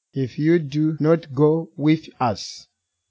if you do not go with us.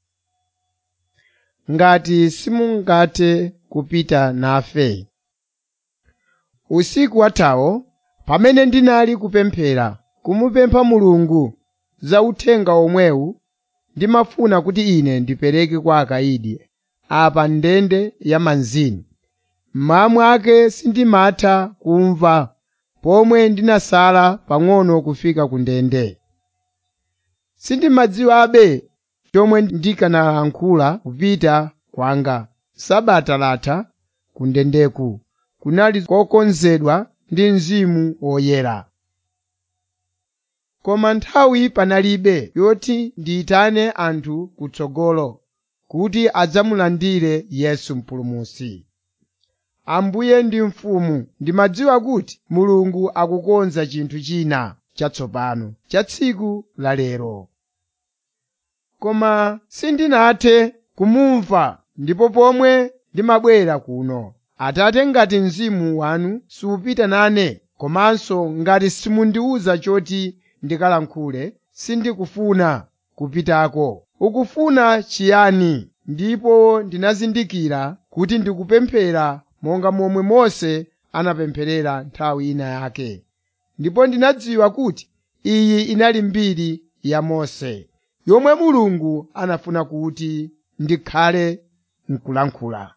Ngati simungathe kupita nafe. Usiku wathawo, pamene ndinali kupemphera, kumupempha Mulungu za uthenga omwewu, ndimafuna kuti ine ndipereke kwa akayidi apa ndende ya manzini. Mmawa mwake sindimatha kumva pomwe ndinasala pang'ono kufika ku ndende. Sindimadziwabe chomwe ndikanayankhula kupita kwanga. Sabata latha ku ndendeku kunali kokonzedwa ndi Mzimu Woyera. Koma nthawi panalibe yoti ndiyitane anthu kutsogolo kuti adzamulandire Yesu Mpulumutsi. Ambuye ndi Mfumu, ndimadziwa kuti Mulungu akukonza chinthu china chatsopano cha tsiku la lero. Koma sindinathe kumumva ndipo pomwe ndimabwera kuno. Atate ngati mzimu wanu supita nane, komanso ngati simundiwuza choti ndikalankhule, sindikufuna kupitako. Ukufuna chiyani? Ndipo ndinazindikira kuti ndikupemphera monga momwe Mose anapempherera nthawi ina yake. Ndipo ndinadziwa kuti iyi inali mbiri ya Mose, yomwe Mulungu anafuna kuti ndikhale n'kulankhula.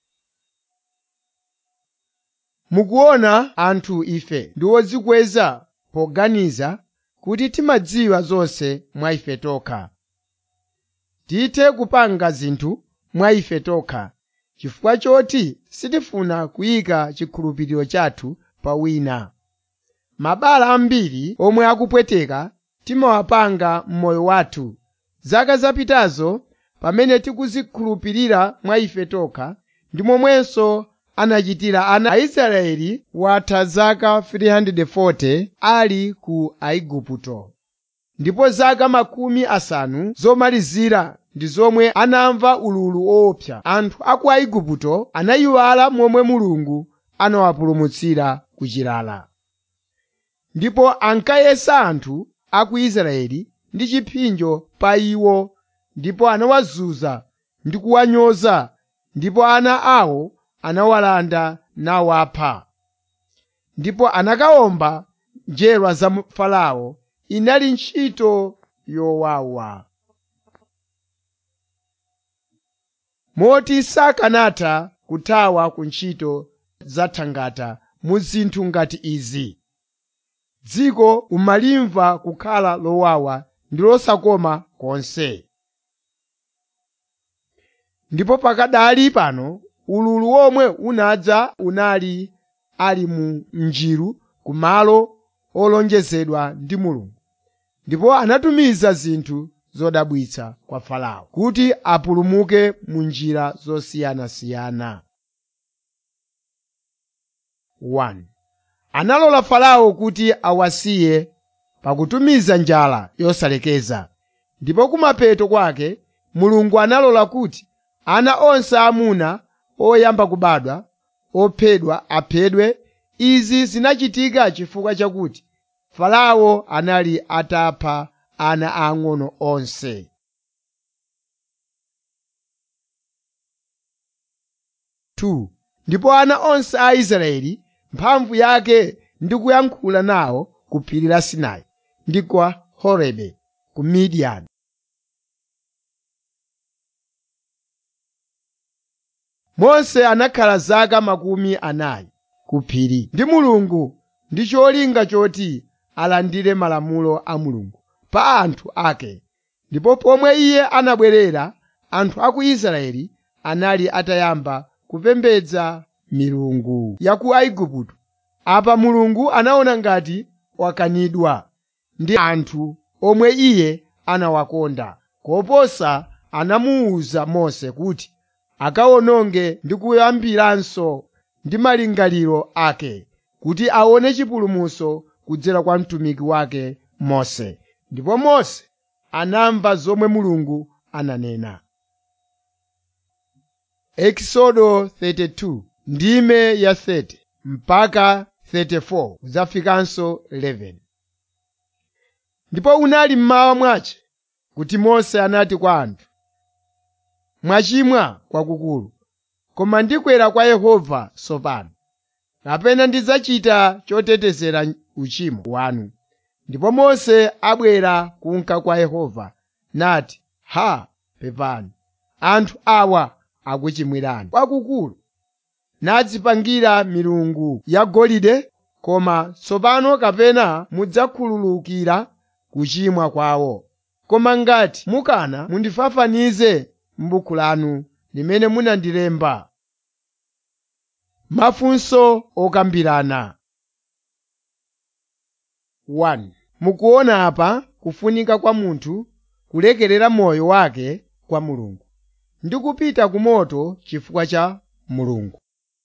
Mukuona anthu ife ndi odzikweza poganiza kuti timadziwa zonse mwa ife tokha. Tithe kupanga zinthu mwa ife tokha, chifukwa choti sitifuna kuyika chikhulupiriro chathu pa wina. Mabala ambiri omwe akupweteka timawapanga m'moyo wathu. Zaka zapitazo pamene tikuzikhulupirira mwa ife tokha, ndi momwenso anachitira ana Aisraeli watha zaka 340 ali ku Aigupto. Ndipo zaka makumi asanu zomalizira ndi zomwe anamva ululu woopsa. Anthu a ku Aigupto anayiwala momwe Mulungu anawapulumutsira ku chilala. Ndipo ankayesa anthu a ku Israeli ndi chipsinjo pa iwo ndipo anawazunza ndi kuwanyoza ndipo ana awo anawalanda nawapha. Ndipo anakawomba njerwa za Farao inali ntchito yowawa. Moti sakanatha kuthawa ku ntchito zathangata mu zinthu ngati izi. Dziko umalimva kukhala lowawa ndi losakoma konse. Ndipo pakadali pano ululu womwe unadza unali ali mu njiru ku malo olonjezedwa ndi Mulungu. Ndipo anatumiza zinthu zodabwitsa kwa Farao kuti apulumuke mu njira zosiyanasiyana. 1. Analola Farao kuti awasiye pakutumiza njala yosalekeza. Ndipo kumapeto kwake Mulungu analola kuti ana onse aamuna oyamba kubadwa ophedwa aphedwe. Izi zinachitika chifukwa chakuti Farao anali atapha ana aang'ono onse. Ndipo ana onse a Israeli mphamvu yake ndi kuyankhula nawo ku phiri la Sinai ndi kwa Horebe ku Midiyani. Mose anakhala zaka makumi anayi ku phiri ndi Mulungu ndi cholinga choti alandire malamulo a Mulungu pa anthu ake. Ndipo pomwe iye anabwerera, anthu a ku Israeli anali atayamba kupembedza milungu ya ku Aigupto. Apa Mulungu anaona ngati wakanidwa ndi anthu omwe iye anawakonda, koposa anamuwuza Mose kuti akawononge ndi kuyambiranso ndi malingaliro ake kuti aone chipulumutso kudzera kwa mtumiki wake Mose. Ndipo Mose anamva zomwe Mulungu ananena. Exodo 32 ndime ya 30 mpaka 34 kudzafikanso 11 ndipo unali mmawa mwache kuti mose anati kwa anthu mwachimwa kwakukulu koma ndikwera kwa yehova tsopano kapena ndidzachita chotetezera uchimo wanu ndipo mose abwera kunka kwa yehova nati ha pepani anthu awa akuchimwirani kwakukulu nadzipangira milungu yagolide koma tsopano kapena mudzakhululukira kuchimwa kwawo koma ngati mukana mundifafanize m'buku lanu limene munandilemba mafunso okambirana 1 mukuona apa kufunika kwa munthu kulekerera moyo wake kwa mulungu ndi kupita ku moto chifukwa cha mulungu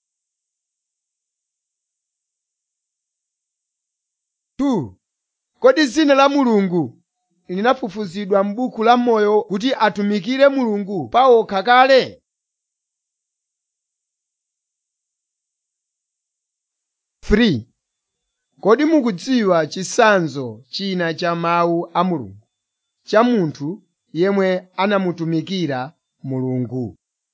2 kodi dzina la mulungu linafufuzidwa m'buku la moyo kuti atumikire mulungu pawokha kale Three. kodi mukudziwa chitsanzo china cha mawu a mulungu cha munthu yemwe anamutumikira mulungu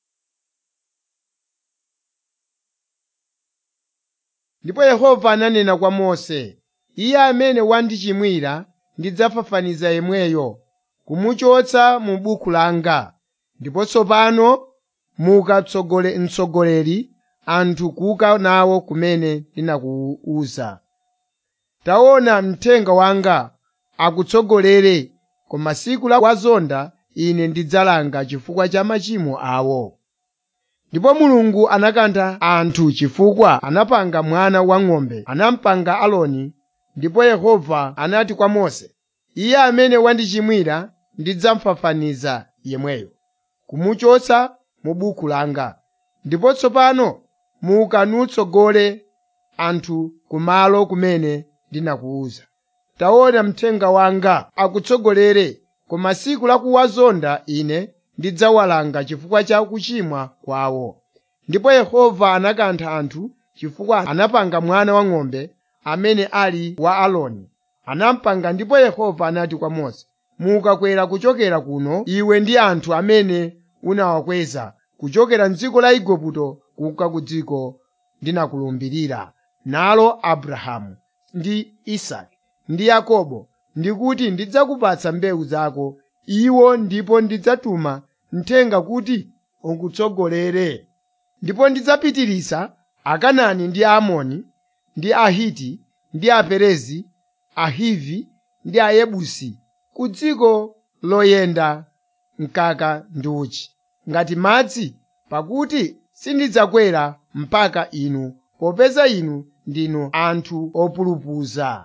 ndipo yehova ananena kwa mose iye amene wandichimwira ndidzafafaniza yemweyo kumuchotsa mu buku langa ndipo tsopano mukatsogole mtsogoleri anthu kuka nawo kumene ndinakuwuza taona mthenga wanga akutsogolere koma tsiku la wazonda ine ndidzalanga chifukwa cha machimo awo ndipo mulungu anakantha anthu chifukwa anapanga mwana wang'ombe anampanga Aaroni ndipo yehova anati kwa mose iye amene wandichimwira ndidzamfafaniza yemweyo kumuchotsa mu buku langa ndipo tsopano muka nutsogole anthu kumalo kumene ndinakuwuza taona mthenga wanga akutsogolere koma tsiku la kuwazonda ine ndidzawalanga chifukwa cha kuchimwa kwawo ndipo yehova anakantha anthu chifukwa anapanga mwana wang'ombe amene ali wa Aaroni anampanga ndipo yehova anati kwa mose mukakwera kuchokera kuno iwe ndi anthu amene unawakweza kuchokera m'dziko la igupto kuka ku dziko ndinakulumbirira nalo abrahamu ndi isake ndi yakobo ndikuti ndidzakupatsa mbewu zako iwo ndipo ndidzatuma mthenga kuti ukutsogolere ndipo ndidzapitiriza akanani ndi aamoni ndi ahiti ndi aperezi ahivi ndi ayebusi ku dziko loyenda mkaka ndi uchi ngati madzi pakuti sindidzakwera mpaka inu popeza inu ndinu anthu opulupudza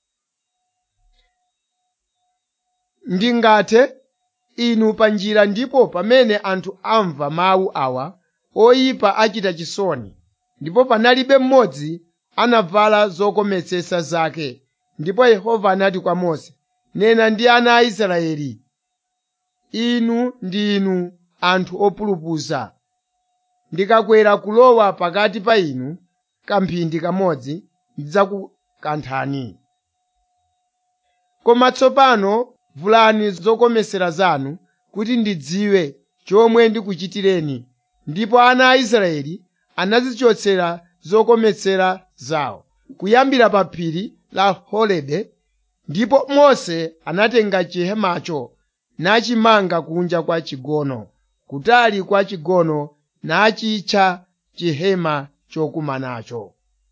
ndingathe inu pa njira ndipo pamene anthu amva mawu awa oyipa achita chisoni ndipo panalibe mmodzi anavala zokometsera zake ndipo yehova anati kwa mose nena ndi ana a israeli inu ndinu anthu opulupudza ndikakwera kulowa pakati pa inu kamphindi kamodzi ndidzakukanthani koma tsopano vulani zokometsera zanu kuti ndidziwe chomwe ndikuchitireni ndipo ana a israeli anazichotsera zokometsera zawo kuyambira pa phiri la horebe ndipo mose anatenga chihemacho nachimanga kunja kwa chigono kutali kwa chigono nachitcha chihema chokumanacho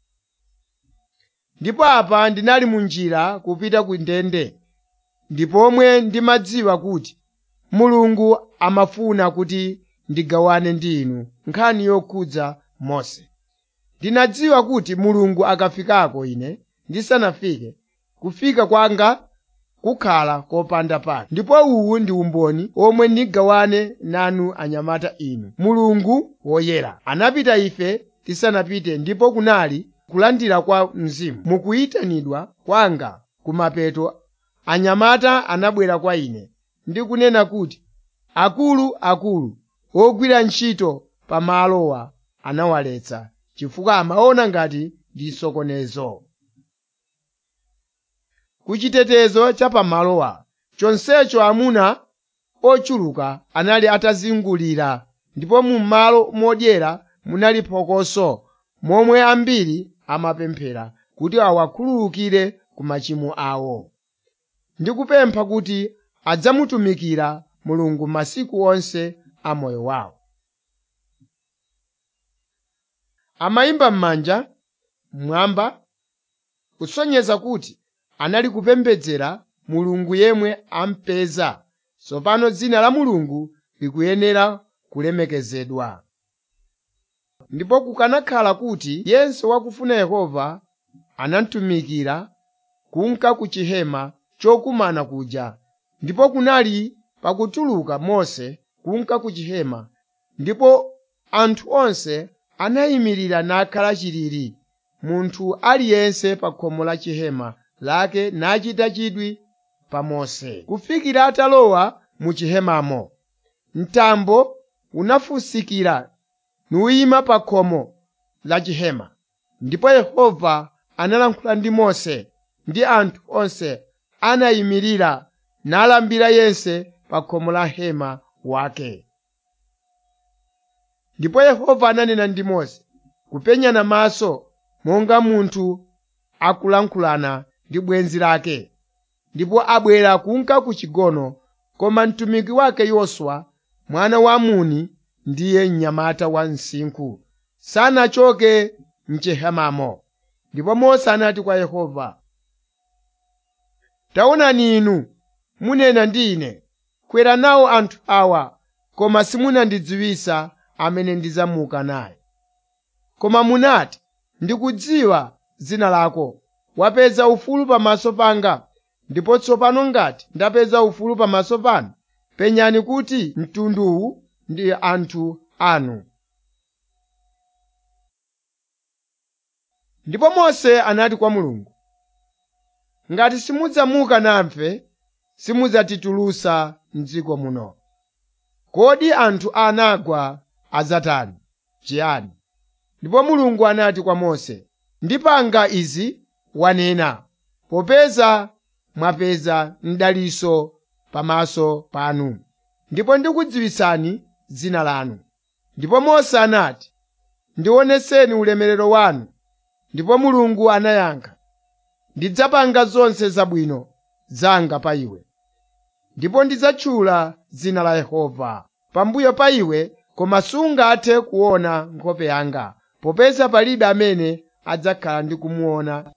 ndipo apa ndinali mu njira kupita ku ndende ndipomwe ndimadziwa kuti mulungu amafuna kuti ndigawane ndi inu nkhani yokhudza mose ndinadziwa kuti mulungu akafikako ine ndisanafike kufika kwanga kukhala kopanda pake ndipo uwu ndi umboni omwe ndigawane nanu anyamata inu mulungu woyera anapita ife tisanapite ndipo kunali kulandira kwa mzimu mukuyitanidwa kwanga kumapeto anyamata anabwera kwa ine ndi kunena kuti akulu akulu ogwira ntchito pa malowa anawaletsa chifukwa amaona ngati ndi sokonezo ku chitetezo cha pamalowa chonsecho amuna ochuluka anali atazingulira ndipo mu malo modyera munali phokoso momwe ambiri amapemphera kuti awakhululukire ku machimo awo ndi kupempha kuti adzamutumikira mulungu masiku onse a moyo wawo amayimba m'manja mmwamba kusonyeza kuti anali kupembedzera mulungu yemwe ampeza tsopano dzina la mulungu likuyenera kulemekezedwa ndipo kukanakhala kuti yense wakufuna yehova anamutumikira kunka ku chihema chokumana kuja ndipo kunali pakutuluka mose kunka ku chihema ndipo anthu onse anayimirira nakhala chilili munthu aliyense pa khomo la chihema lake nachita chidwi pa mose kufikira atalowa mu chihemamo mtambo unafusikira nuwima pa khomo la chihema ndipo yehova analankhula ndi mose ndi anthu onse anayimirira nalambira yense pa khomo la hema wake ndipo yehova ananena ndi mose kupenyana maso monga munthu akulankhulana ndi bwenzi lake ndipo abwera kunka ku chigono koma mtumiki wake yoswa mwana wa nuni ndiye mnyamata wa msinkhu sanachoke mchihemamo ndipo mose anati kwa yehova taonani inu munena ndi ine kwera nawo anthu awa koma simunandidziwitsa amene ndidzamuka naye koma munati ndikudziwa dzina lako wapeza ufulu pamaso panga ndipo tsopano ngati ndapeza ufulu pamaso panu penyani kuti mtunduwu ndi anthu anu ndipo mose anati kwa mulungu ngati simudzamuka nafe simudzatitulutsa m'dziko muno kodi anthu anagwa adzatani chiyani ndipo mulungu anati kwa mose ndipanga izi wanena popeza mwapeza mdaliso pamaso panu ndipo ndikudziwitsani dzina lanu ndipo mose anati ndionetseni ulemerero wanu ndipo mulungu anayankha ndidzapanga zonse zabwino zanga pa iwe ndipo ndidzatchula dzina la yehova pambuyo pa iwe koma sungathe kuona nkhope yanga popeza palibe amene adzakhala ndi kumuona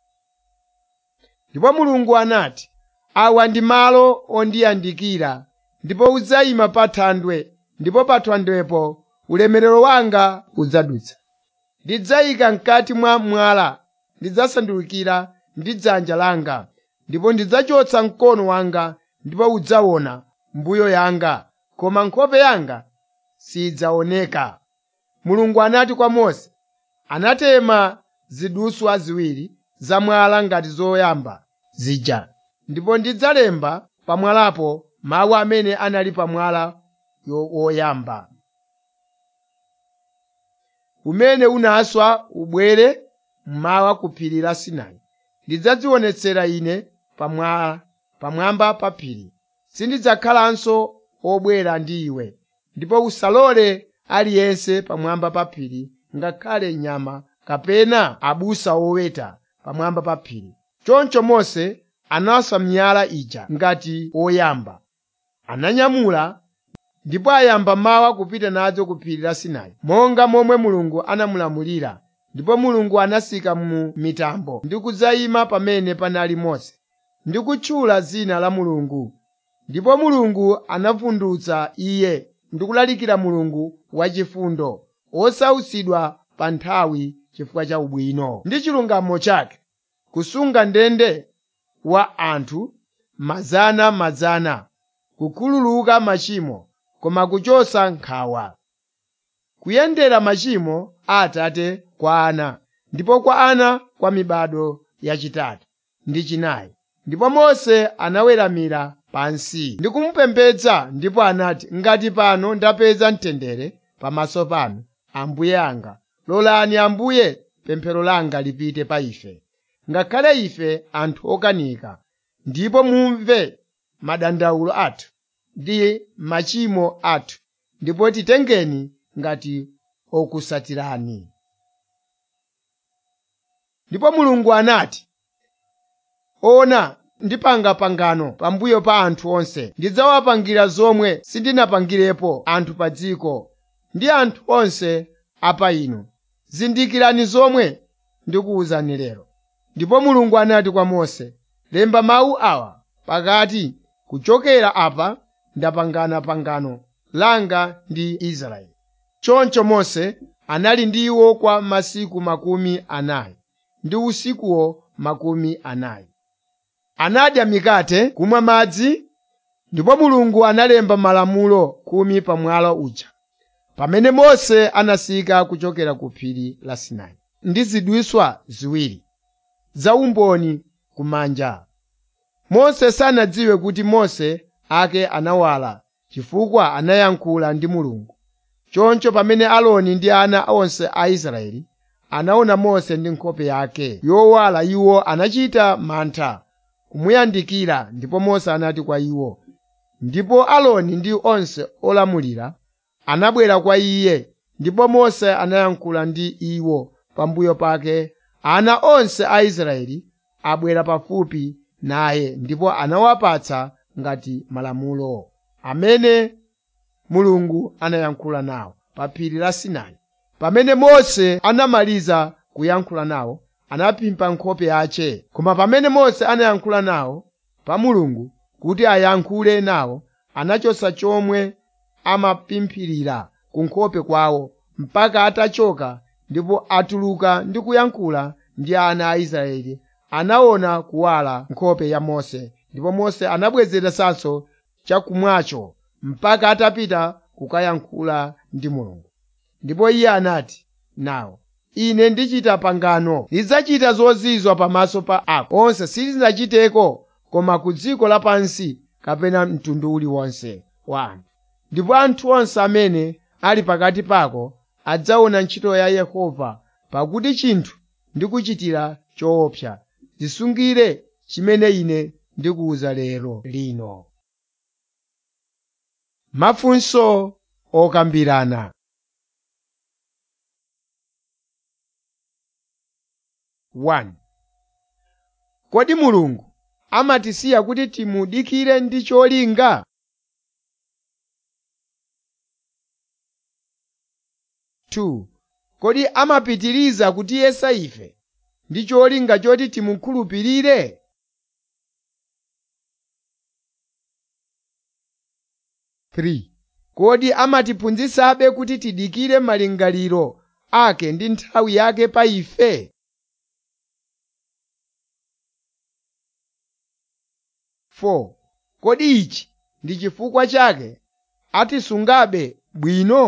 ndipo mulungu anati awa ndi malo ondiyandikira ndipo udzayima pa thandwe ndipo pa thandwepo ulemerero wanga udzadutsa ndidzayika mkati mwa mwala ndidzasandukira ndi dzanja langa ndipo ndidzachotsa mkono wanga ndipo udzaona mbuyo yanga koma nkhope yanga sidzaoneka mulungu anati kwa mose anatema ziduswa ziwiri za mwala ngati zoyamba zija ndipo ndidzalemba pamwalapo mawu amene anali pamwala woyamba umene unaswa ubwere mmawa ku phiri la sinai ndidzadzionetsera ine pamwala pamwamba pa phiri sindidzakhalanso obwera ndi iwe ndipo usalole aliyense pamwamba pa phiri ngakhale nyama kapena abusa oweta pamwamba pa phiri choncho mose anaswa miyala ija ngati woyamba ananyamula ndipo ayamba mawa kupita nazo ku phiri la sinai monga momwe mulungu anamulamulira ndipo mulungu anasika mu mitambo ndi kudzayima pamene panali mose ndi kutchula dzina la mulungu ndipo mulungu anavundutsa iye ndi kulalikira mulungu wachifundo osautsidwa pa nthawi chifukwa cha ubwino ndi chilungamo chake kusunga ndende wa anthu mazana mazana kukhululuka machimo koma kuchosa nkhawa kuyendera machimo a atate kwa ana ndipo kwa ana kwa mibado yachitatu ndi chinayi ndipo mose anaweramira pansi ndi kumupembedza ndipo anati ngati pano ndapeza mtendere pamaso panu ambuye anga lolani ambuye pemphero langa lipite pa ife ngakhale ife anthu okanika ndipo mumve madandaulo athu ndi machimo athu ndipo titengeni ngati okusatirani ndipo mulungu anati ona ndipanga pangano pambuyo pa anthu onse ndidzawapangira zomwe sindinapangirepo anthu pa dziko ndi anthu onse apa inu zindikirani zomwe ndikuwuzani lero ndipo mulungu anati kwa mose lemba mawu awa pakati kuchokera apa ndapangana pangano langa ndi israeli choncho mose anali ndi iwo kwa masiku makumi anayi ndi usikuwo makumi anayi anadya mikate kumwa madzi ndipo mulungu analemba malamulo khumi pa mwala uja pamene mose anasika kuchokera ku phiri la sinai ndi zidwiswa ziwiri za umboni kumanja mose sanadziwe kuti mose ake anawala chifukwa anayankhula ndi mulungu choncho pamene aloni ndi ana onse a israeli anaona mose ndi nkhope yake yowala iwo anachita mantha kumuyandikira ndipo mose anati kwa iwo ndipo aloni ndi onse olamulira anabwera kwa iye ndipo mose anayankhula ndi iwo pambuyo pake ana onse a israeli abwera pafupi naye ndipo anawapatsa ngati malamulo amene mulungu anayankhula nawo pa phiri la sinai pamene mose anamaliza kuyankhula nawo anaphimba nkhope yace koma pamene mose anayankhula nawo pa mulungu kuti ayankhule nawo anachosa chomwe amapimphirira ku nkhope kwawo mpaka atachoka ndipo atuluka ndi kuyankhula ndi ana a israeli anaona kuwala nkhope ya mose ndipo mose anabwezeretsanso chakumwacho mpaka atapita kukayankhula ndi mulungu ndipo iye anati nawo ine ndichita pangano lidzachita zozizwa pamaso pa ako onse silidzachiteko koma ku dziko lapansi kapena mtundu uliwonse wa anthu ndipo anthu onse amene ali pakati pako adzaona ntchito ya yehova pakuti chinthu ndikuchitira choopsa zisungire chimene ine ndikuwuza lero lino mafunso okambirana One. Kodi Mulungu amatisiya kuti timudikire ndi cholinga? Two. Kodi amapitiriza kutiyesa ife ndi cholinga choti timukhulupirire? Three. Kodi amatiphunzitsabe kuti tidikire malingaliro ake ndi nthawi yake pa ife? Four. Kodi ichi ndi chifukwa chake atisungabe bwino?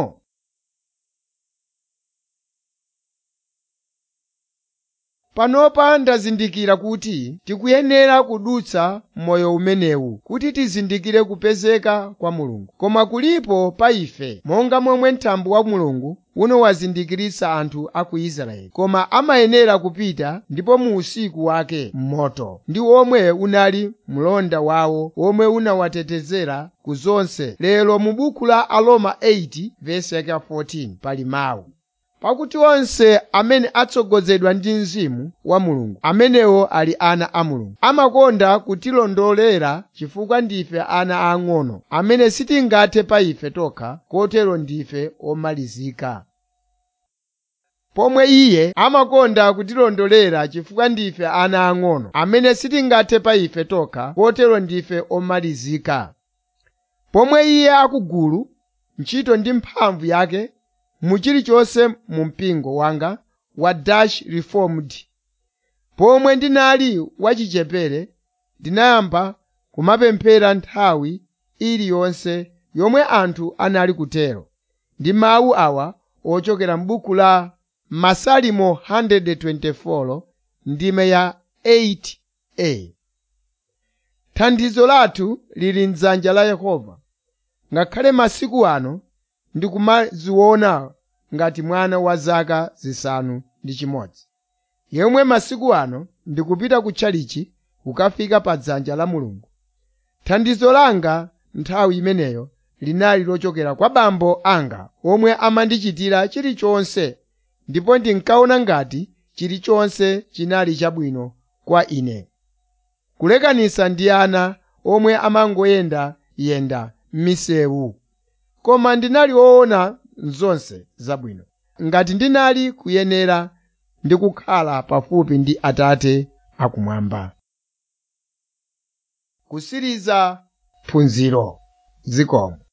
Panopa ndazindikira kuti tikuyenera kudutsa moyo umenewu kuti tizindikire kupezeka kwa Mulungu. Koma kulipo pa ife monga momwe mtambo wa Mulungu uno wazindikiritsa anthu a ku Israeli. Koma amayenera kupita ndipo mu usiku wake m'moto ndi omwe unali mlonda wawo omwe unawatetezera ku zonse. Lero mu buku la Aroma 8 vesi yake 14 pali mawu pakuti onse amene atsogozedwa ndi mzimu wa mulungu amenewo ali ana a mulungu amakonda kutilondolera chifukwa ndife ana ang'ono amene sitingathe pa ife tokha kotero ndife omalizika pomwe iye amakonda kutilondolera chifukwa ndife ana ang'ono amene sitingathe pa ife tokha kotero ndife omalizika pomwe iye akugulu ntchito ndi mphamvu yake mu chilichonse mu mpingo wanga wa Dutch Reformed pomwe ndinali wachichepere ndinayamba kumapemphera nthawi iliyonse yomwe anthu anali kutero ndi mawu awa ochokera m'buku la masalimo 124 ndime ya 8a thandizo lathu lili m'dzanja la yehova ngakhale masiku ano ndikumaziona ngati mwana wa zaka zisanu ndi chimodzi yemwe masiku ano ndikupita kutchalichi kukafika pa dzanja la mulungu thandizo langa nthawi imeneyo linali lochokera kwa bambo anga omwe amandichitira chilichonse ndipo ndinkaona ngati chilichonse chinali chabwino kwa ine kulekanitsa ndi ana omwe amangoyenda yenda m'misewu koma ndinali woona zonse zabwino ngati ndinali kuyenera ndi kukhala pafupi ndi atate akumwamba kusiriza phunziro zikomo